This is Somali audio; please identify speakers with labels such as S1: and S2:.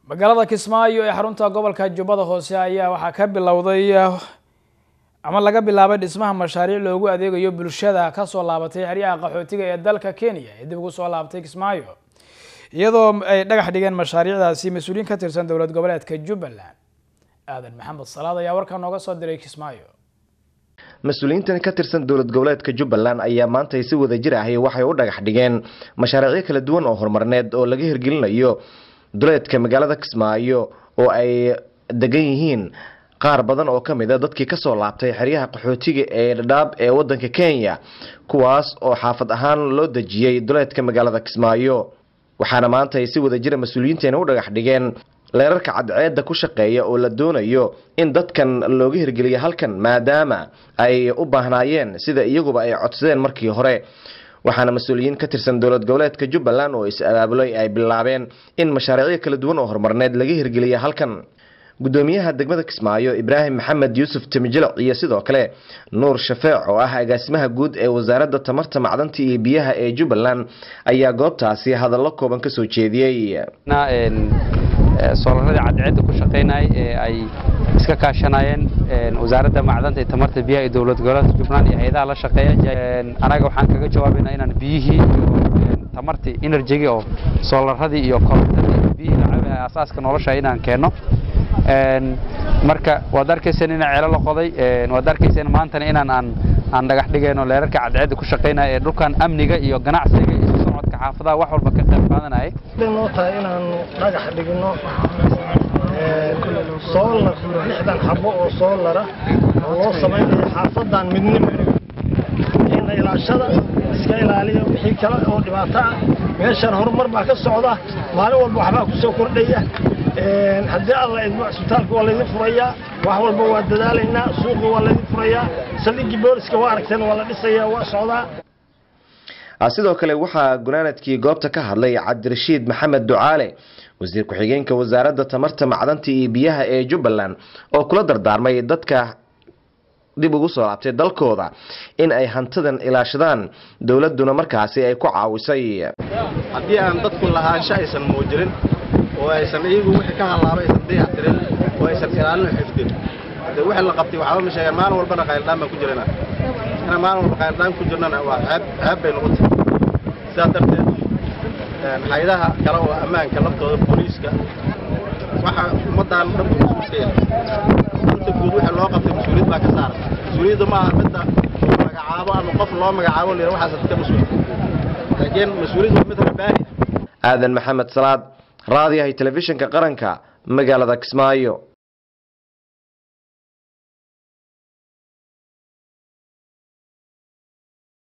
S1: magaalada kismaayo ee xarunta gobolka jubbada hoose ayaa waxaa ka bilowday ama laga bilaabay dhismaha mashaariic loogu adeegayo bulshada kasoo laabatay xeryaha qaxootiga ee dalka kenya ee dib ugu soo laabatay kismaayo iyadoo ay dhagax dhigeen mashaariicdaasi mas-uuliyiin ka tirsan dowlad goboleedka jubbaland aadan maxamed salaad ayaa warkaa nooga soo diray kismaayo
S2: mas-uuliyiintan ka tirsan dowlad goboleedka jubbaland ayaa maanta si wada jir ahi waxay u dhagax dhigeen mashaariicyo kala duwan oo horumarneed oo laga hirgelinayo duleedka magaalada kismaayo oo ay degan yihiin qaar badan oo kamid a dadkii kasoo laabtay xeryaha qaxootiga ee dhadhaab ee wadanka kenya kuwaas oo xaafad ahaan loo dejiyey duleedka magaalada kismaayo waxaana maanta ay si wada jira mas-uuliyiinteena u dhagax dhigeen leerarka cadceedda ku shaqeeya oo la doonayo in dadkan looga hirgeliyo halkan maadaama ay u baahnaayeen sida iyaguba ay codsadeen markii hore waxaana mas-uuliyiin ka tirsan dowlad goboleedka jubbaland oo is-abaabulay ay bilaabeen in mashaariicyo kala duwan oo horumarneed laga hirgeliya halkan gudoomiyaha degmada kismaayo ibraahim maxamed yuusuf timijilic iyo sidoo kale nuur shafeec oo ah agaasimaha guud ee wasaaradda tamarta macdanta iyo biyaha ee jubbaland ayaa goobtaasi hadallo kooban kasoo jeediyey
S3: soolaradii cadceedda ku shaqaynayay ee ay iska kaashanayeen wasaaradda macdanta iyo tamarta biyaha iyo dowlad goboleedka jubbaland iyo hay-adaha la shaqeeya anaga waxaan kaga jawaabaynaa inaan biyihii iyo tamartii enerjigii oo soolaradii iyo korontadii iyo biyihii lacabaha asaaska nolosha inaan keenno marka waad arkayseen inaan ceelo la qoday waad arkayseen maantana inaan aan aan dhagax dhigayno leerarka cadceedda ku shaqaynaya ee dhulkan amniga iyo ganacsiga iyo socodka xaafadaha wax walba ka qayb qaadanaya
S4: noo tahay inaanu dhagax dhigno soolar lixdan xabo oo soolara oo loo samaynayo xaafadan midnimo ina ilaashada iska ilaaliya wixii kale oo dhibaato ah meeshan horumar baa ka socda maalin walba waxbaa ku soo kordhaya haddii alla idmo cisbitaalka waa laydin furayaa wax walba waa dadaalaynaa suuqa waa laydin furayaa saldhiggii booliska waa aragteen waa la dhisayaa waa socdaa
S2: sidoo kale waxaa gunaanadkii goobta ka hadlay cabdirashiid maxamed ducaale wasiir ku-xigeenka wasaaradda tamarta macdanta iyo biyaha ee jubbaland oo kula dardaarmay dadka dib ugu soo laabtay dalkooda in ay hantidan ilaashadaan dowladuna markaasi ay ku caawisay
S5: haddii aan dadku lahaansho aysan muujinin oo aysan iyagu wixii ka hallaaba aysan dayactirin oo aysan ilaalin xifdin de wixii la qabtay waxba ma sheegaan maalin walbana qayldhaan baan ku jirana inaan maalin walba qayldhaan ku jirnana waa ceeb ceeb bay noqon tahay sidaas darteed haydaha kale oo ammaanka laftooda booliiska waxa ummaddaan dhanku mas-uulka yahay inta guud wixii loo qabtay mas-uuliyad baa ka saaran mas-uuliyadda maaha midda magacaabo ama qof loo magacaabo la waxaas dadka mas-uul laakiin mas-uuliyadda waa mid rabbaani
S2: aadan maxamed salaad raadiyahay telefishinka qaranka magaalada kismaayo